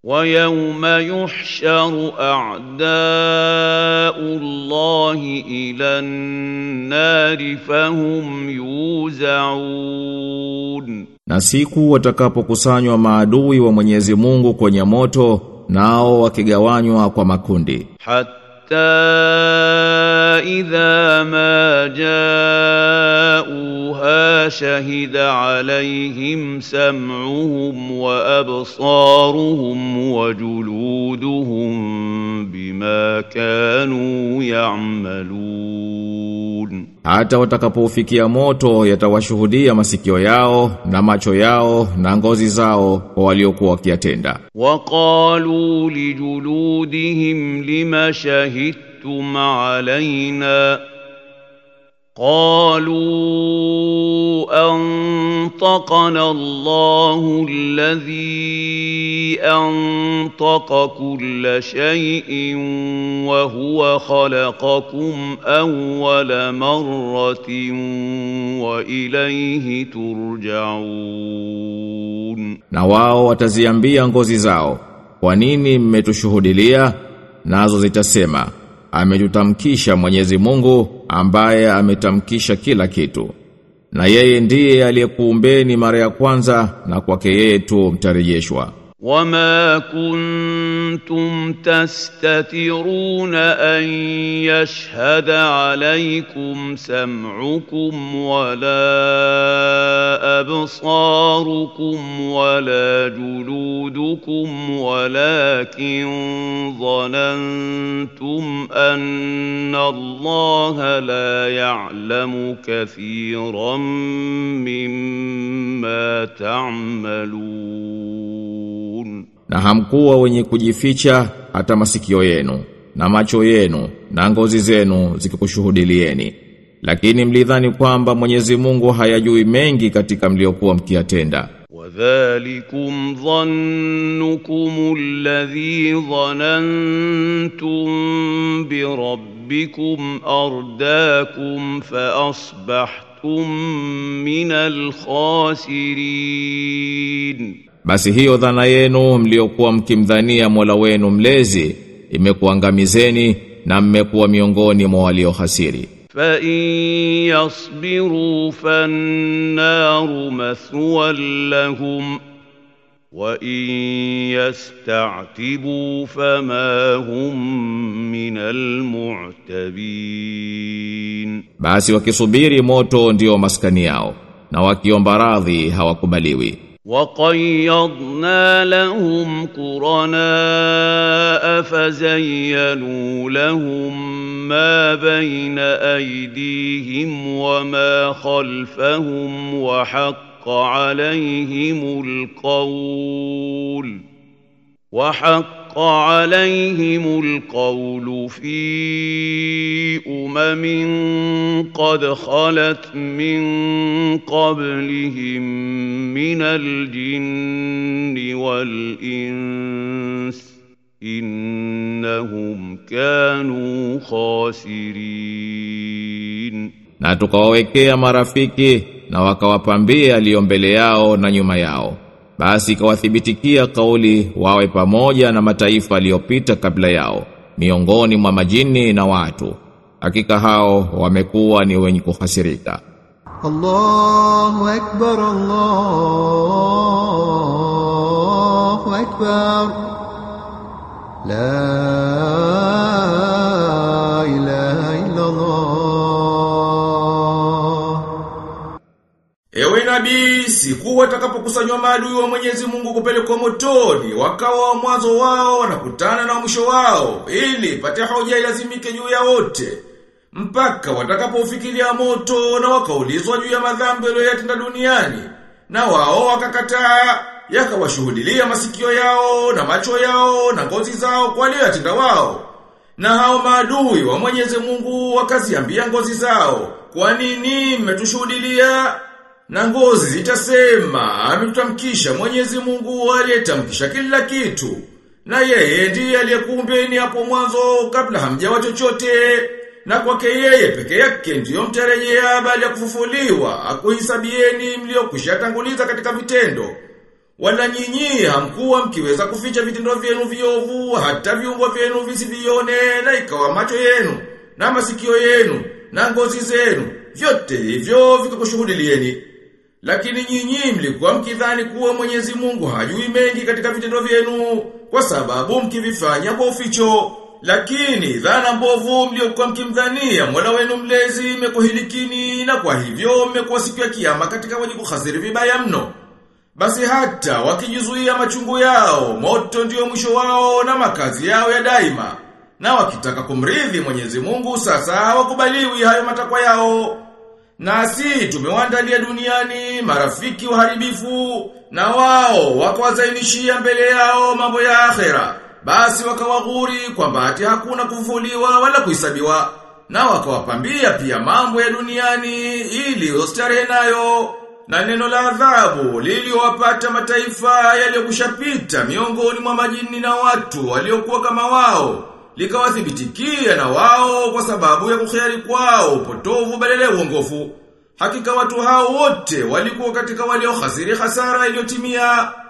ويوم يحشر أعداء الله إلى النار فهم يوزعون Na siku watakapokusanywa maadui wa Mwenyezi Mungu kwenye moto nao wakigawanywa kwa makundi حتى إذا ما جاءوها شهد عليهم سمعهم وأبصارهم وجلودهم بما كانوا يعملون hata watakapofikia moto yatawashuhudia masikio yao na macho yao na ngozi zao kwa waliokuwa wakiyatenda وقالوا لجلودهم لم شهدتم علينا قالوا انطقنا الله الذي انطق كل شيء وهو خلقكم اول مره واليه ترجعون na wao wataziambia ngozi zao kwa nini mmetushuhudilia nazo zitasema ametutamkisha Mwenyezi Mungu ambaye ametamkisha kila kitu na yeye ndiye aliyekuumbeni mara ya kwanza na kwake yeye tu mtarejeshwa وما كنتم تستترون ان يشهد عليكم سمعكم ولا ابصاركم ولا جلودكم ولكن ظننتم ان الله لا يعلم كثيرا مما تعملون na hamkuwa wenye kujificha hata masikio yenu na macho yenu na ngozi zenu zikikushuhudilieni lakini mlidhani kwamba Mwenyezi Mungu hayajui mengi katika mliokuwa mkiyatenda وذلكم ظنكم الذي ظننتم بربكم أرداكم فأصبحتم من الخاسرين basi hiyo dhana yenu mliokuwa mkimdhania Mola wenu mlezi imekuangamizeni na mmekuwa miongoni mwa waliohasiri فإن يصبروا فالنار مثوى لهم وإن يستعتبوا فما هم من المعتبين basi wakisubiri moto ndio maskani yao na wakiomba radhi hawakubaliwi وقيضنا لهم قرناء فزينوا لهم ما بين أيديهم وما خلفهم وحق عليهم القول وحق عليهم القول في أمم قد خلت من قبلهم من الجن والإنس إنهم كانوا خاسرين na tukawawekea marafiki na wakawapambia aliyo mbele yao na nyuma yao basi ikawathibitikia kauli wawe pamoja na mataifa aliyopita kabla yao miongoni mwa majini na watu hakika hao wamekuwa ni wenye kuhasirika الله أكبر الله أكبر لا إله إلا الله Ewe nabii, siku watakapokusanywa maadui wa Mwenyezi Mungu kupelekwa motoni, wakawa wa mwanzo wao wanakutana na mwisho wao, ili pate hoja ilazimike juu ya wote. Mpaka watakapofikiria moto na wakaulizwa juu ya madhambi waliyotenda duniani, na wao wakakataa, yakawashuhudilia masikio yao na macho yao na ngozi zao kwa waliyotenda wao. Na hao maadui wa Mwenyezi Mungu wakaziambia ngozi zao, kwa nini mmetushuhudilia? Na ngozi zitasema, ametutamkisha Mwenyezi Mungu aliyetamkisha kila kitu. Na yeye ndiye aliyekuumbeni hapo mwanzo kabla hamjawa chochote. Na kwake yeye peke yake ndiyo mtarejea baada ya kufufuliwa, akuhisabieni mliokwisha tanguliza katika vitendo. Wala nyinyi hamkuwa mkiweza kuficha vitendo vyenu viovu hata viungo vyenu visivione na ikawa macho yenu na masikio yenu na ngozi zenu vyote hivyo vikakushuhudilieni. Lakini nyinyi mlikuwa mkidhani kuwa Mwenyezi Mungu hajui mengi katika vitendo vyenu kwa sababu mkivifanya kwa uficho. Lakini dhana mbovu mliokuwa mkimdhania Mola wenu mlezi imekuhilikini na kwa hivyo mmekuwa siku ya kiyama katika wenye kuhasiri vibaya mno. Basi hata wakijizuia machungu yao, moto ndio mwisho wao na makazi yao ya daima. Na wakitaka kumridhi Mwenyezi Mungu sasa hawakubaliwi hayo matakwa yao. Nasi tumewaandalia duniani marafiki waharibifu na wao wakawazainishia mbele yao mambo ya akhera. Basi wakawaghuri kwamba ati hakuna kufufuliwa wala kuhesabiwa na wakawapambia pia mambo ya duniani ili ustarehe nayo. Na neno la adhabu liliowapata mataifa yaliyokushapita miongoni mwa majini na watu waliokuwa kama wao likawathibitikia na wao kwa sababu ya kukhari kwao upotovu badala ya uongofu. Hakika watu hao wote walikuwa katika waliohasiri hasara iliyotimia